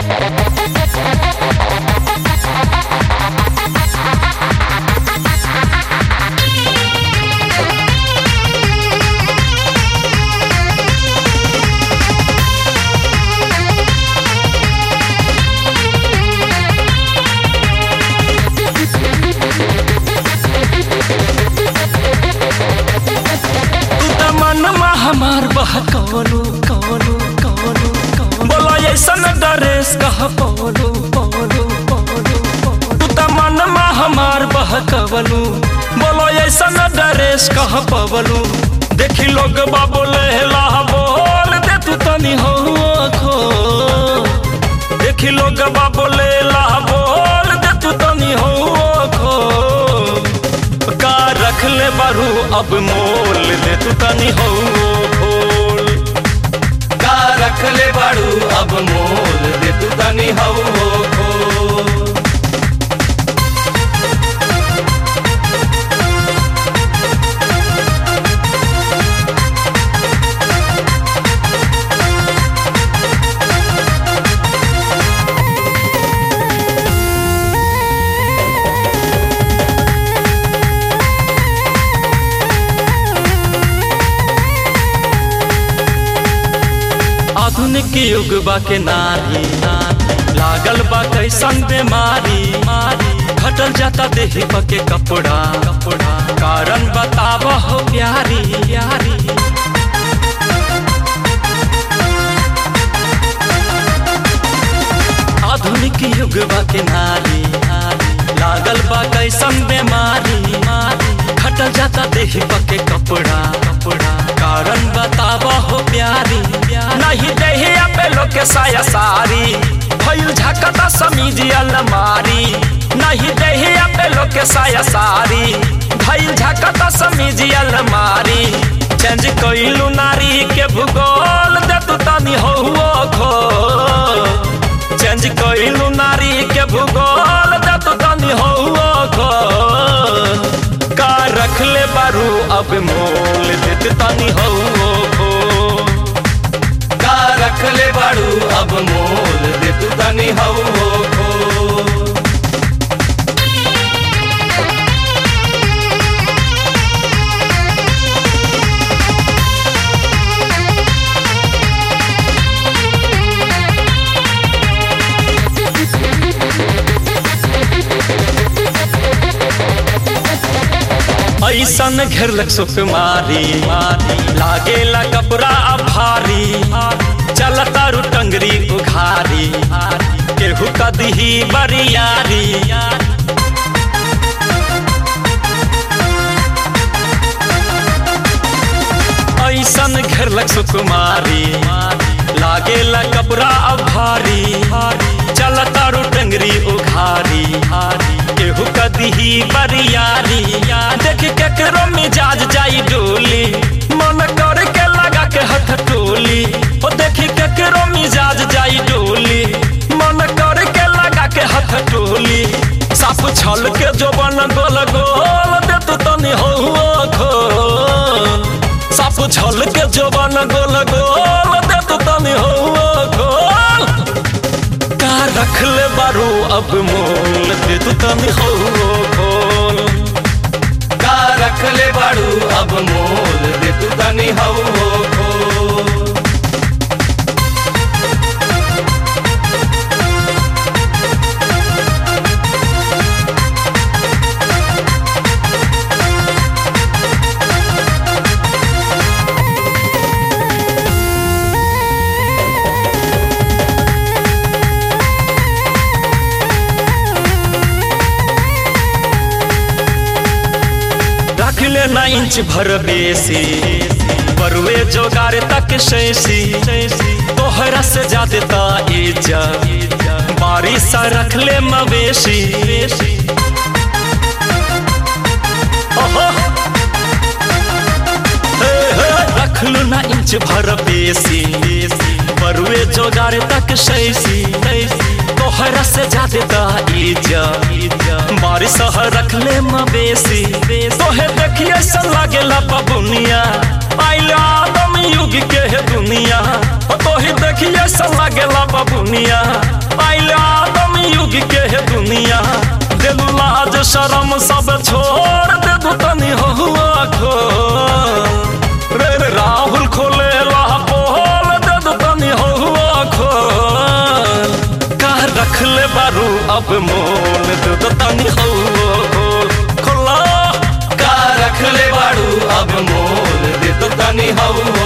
तू त मनमा हमार बह कवनो कवनो कवनो कवनो बोला ऐसन ड्रेस कह पवनो पवनो पवनो तू त मनमा हमार बह कवनो बोला ऐसन ड्रेस कह पवनो देखी लोग बा बोले ला बोल दे तू तनी हो खो देखी लोग बा बोले ला बोल दे तू तनी हो खो का रख ले बारू अब मोल दे तू तनी हो खोल का रख ले बाड़ू अब मोल दे तू तनी हऊ हो खोल आधुनिक युग बा के नारी नारी, लागल बा कैसन बीमारी मारी घटल जाता देही पके कपड़ा कपड़ा कारण बताब हो प्यारी प्यारी आधुनिक युग बा के नारी नारी, लागल बा कैसन बीमारी मारी घटल जाता देही पके कपड़ा कपड़ा कारण बताब हो प्यारी प्यारी। नहीं देही पे लोग के साया सारी भइल झकता समीज अलमारी नहीं देही पे लोग के साया सारी भइल झकता समीज अलमारी चेंज कइलू नारी के भूगोल दे तू तनी हो खो चेंज कइलू नारी के भूगोल दे तू तनी हो खो का रख ले बारू अब मोल दे तू तनी हो खो का रख ले बाड़ू अब मोल दे तू तनी हऊ हो खोल ऐसन घेरलक सुकुमारी मारी लागेला कपड़ा अब भारी चलता रु टंगरी उघारी केहू कदही बरियारी ऐसन घेरलक सुकुमारी लागेला कपड़ा अब भारी चलता रु टंगरी उघारी केहू कदही बरियारी देख केकरो मिजाज जाई डोली मन कर के लगा के हथ टोली ओ देखी केकरो मिजाज जाई डोली मन कर के लगा के हथ टोली साफ छल के जो बन गोल गोल दे तू तनी हो खोल साफ छल के जो बन गोल गोल दे तू तनी हो खोल का रख ले बारू अब मोल दे तू तनी हो खोल का रख ले बाड़ू अब मोल दे तू तनी हऊ हो खोल रख ले ना इंच भर बेसी बरुए जोगार तक शैसी तोहरा से जाते ता एजा बारिश रख ले मवेशी ओहो हे, हे, रख लू ना इंच भर बेसी बरुए जोगार तक शैसी तोहरा से जाते ता एजा बारिश रख ले मवेशी तोहे देखिए ऐसा लागेला बबुनिया आइला आदम युग के है दुनिया ओ तोहे देखिए ऐसा लागेला बबुनिया शर्म सब छोड़ दे दू तनी हुआ खोल रे रे राहुल खोले ला पोल दे दू तनी हुआ खोल कह रख ले बारू अब मोल दे दू तनी हुआ खोल खोला का रख ले बाड़ू अब मोल दे तो तनी हऊ